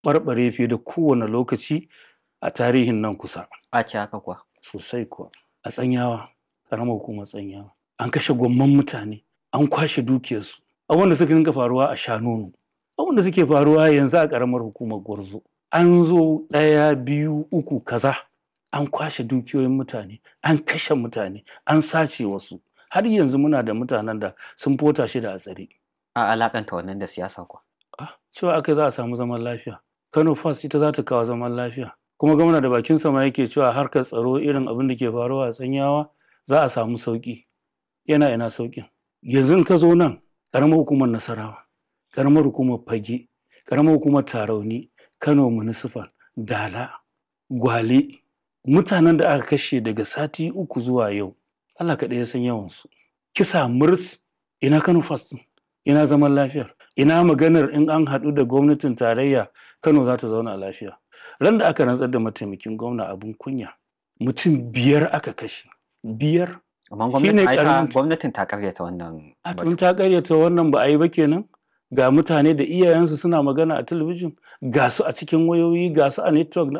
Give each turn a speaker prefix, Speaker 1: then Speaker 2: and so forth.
Speaker 1: ɓarɓare fiye da kowane lokaci a tarihin nan kusa
Speaker 2: a ce haka kuwa
Speaker 1: sosai kuwa a tsanyawa ƙaramar hukumar tsanyawa an kashe gwamman mutane an kwashe dukiyarsu abubuwan da suka dinga faruwa a shanonu abubuwan da suke faruwa yanzu a ƙaramar hukumar gwarzo an zo ɗaya biyu uku kaza an kwashe dukiyoyin mutane an kashe mutane an sace wasu har yanzu muna da mutanen da sun fota shi da a tsare
Speaker 2: a alakanta wannan da siyasa kuwa
Speaker 1: Ah, cewa aka za a samu zaman lafiya kano fast ita za ta kawo zaman lafiya kuma gwamna da bakin sama yake cewa harkar tsaro irin abin da ke faruwa a tsanyawa za a samu sauki yana ina saukin yanzu in ka zo nan karamar hukumar nasarawa karamar hukumar fage karamar hukumar tarauni kano municipal dala gwale mutanen da aka kashe daga sati uku zuwa yau allah kaɗai ya san yawansu kisa murs ina kano fast ɗin? ina zaman lafiyar ina maganar in an haɗu da gwamnatin tarayya kano za ta zauna lafiya ran da aka rantsar da mataimakin gwamna abin kunya mutum biyar aka kashe biyar
Speaker 2: amma
Speaker 1: Shine
Speaker 2: gwamnatin ai ta-
Speaker 1: karamin-
Speaker 2: gwamnatin ta karyata wannan
Speaker 1: a
Speaker 2: batu.
Speaker 1: tun ta karyata wannan ba a yi ba kenan ga mutane da iyayensu suna magana a talabijin ga su a cikin wayoyi ga su a network na